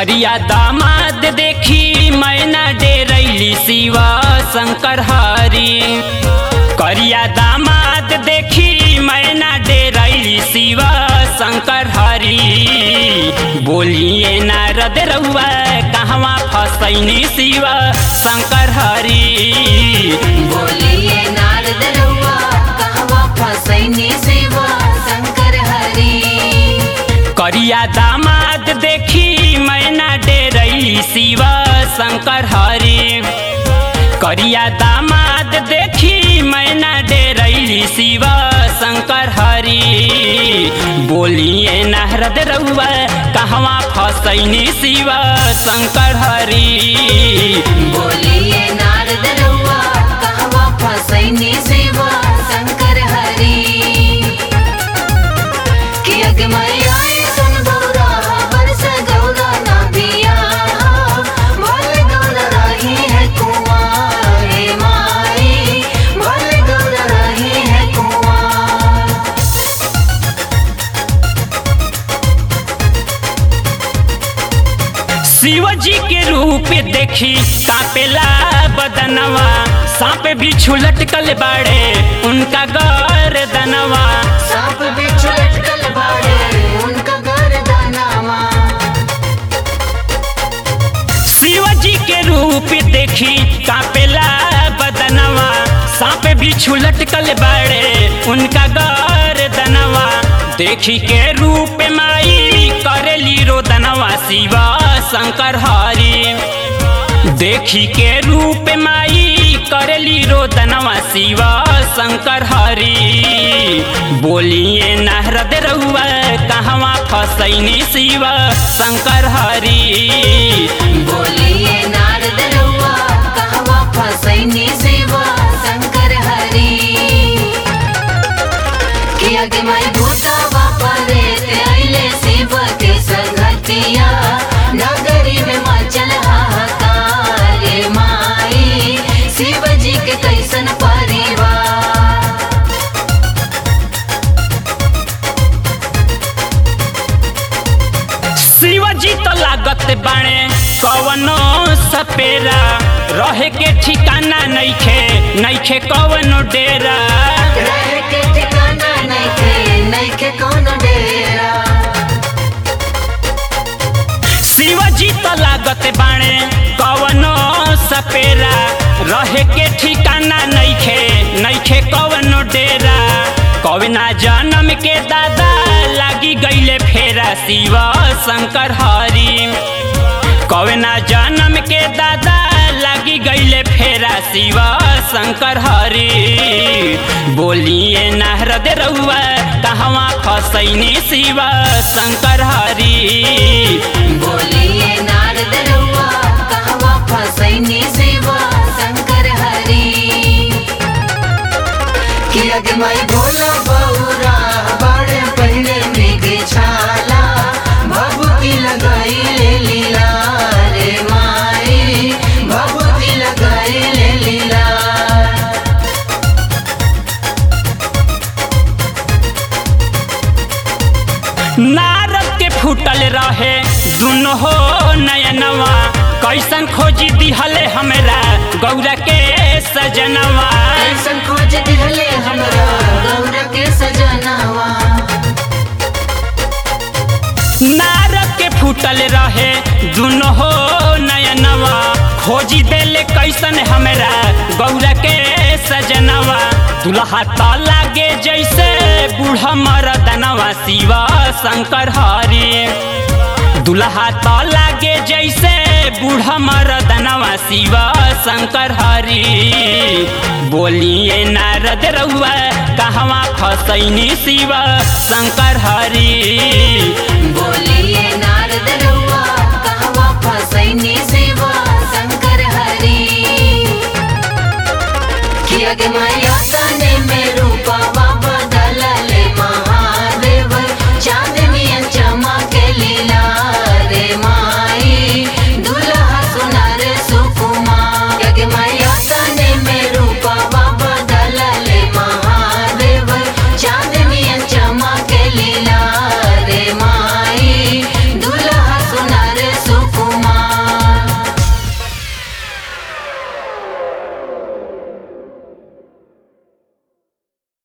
करिया दामाद देखी मैना डेरैली शिवा शंकर हरी करिया दामाद देखी मैना डेरैली शिवा शंकर हरी बोलिए नारद रउआ कहवा फसैनी शिवा शंकर हरी बोलिए नारद रउआ कहवा फसैनी शिवा शंकर हरि करिया दामाद देखी मैना डेरैली शिवा शंकर हरी करिया दामाद देखी मैना डेरैली शिवा शंकर हरी बोलिए नारद रउआ कहवा फसैनी शिवा शंकर हरी बोलिए नारद रउआ कहवा फसैनी शिवा शंकर हरि कि अगमय आए सन गौरा बरस गौरा ना पिया भल गौरा रही है कुआं हे माई भल गौरा रही है कुआं शिव जी के रूप देखी कापेला बदनवा सांप भी लटकल बाड़े उनका गर्दनवा सांप बिच्छू लटकल बाड़े उनका गर्दनवा शिव जी के रूप देखी कापेला बदनवा सांप भी लटकल बाड़े उनका गर्दनवा देखी के रूप माई करेली रोदनवा शिवा शंकर हरी देखी के रूप माई करेली रोदनवा शिवा शंकर हरी बोलिए नारद रउआ कहवा फसैनी शिवा शंकर हरी बोलिए नारद रउआ कहवा फसैनी शिवा शंकर हरि कि अगमय भूतवा परे ते अइले शिव के संगतिया नगरी में मचल हाहाकार रे माई शिव जी के कैसन परिवार शिव जी तो लागत बाणे कवनो सपेरा रहे के ठिकाना नइखे नइखे कवनो डेरा रहे के ठिकाना नइखे नइखे कोनो डेरा शिव जी तो लागत बाणे कवनो सपेरा रहे के ठिकाना नइखे नइखे कवनो डेरा कवना जन्म के दादा लागी गईले फेरा शिव शंकर हरी कवना जन्म के दादा लागी गईले फेरा शिव शंकर हरी बोलिए नारद रउआ कहवा फसैनी शिव शंकर हरी बोलिए नारद रउआ कहवा फसैनी शिवा शंकर हरि कि अगमय भोला बौरा बड़े पहले मृग छाला भभूति लगाई ले लीला रे माई भभूति लगाई ले लीला नारद के फूटल रहे दुनो हो नयनवा कैसन खोजी दिहले हमरा गौरा के सजनवा कैसन खोज दिहले हमरा गौरा के सजनावा नारद के फूटल रहे दुनो हो नयनवा खोजी देले कैसन हमरा गौरा के सजनवा दुल्हा त लागे जैसे बूढ़ा मरदनवा शिवा शंकर हरी दुल्हा त लागे जैसे बूढ़ा मरदनवा शिवा शंकर हरी बोलिए नारद रउआ कहवा फसैनी शिवा शंकर हरी बोलिए नारद रउआ कहवा फसैनी शिवा शंकर हरि कि अगमय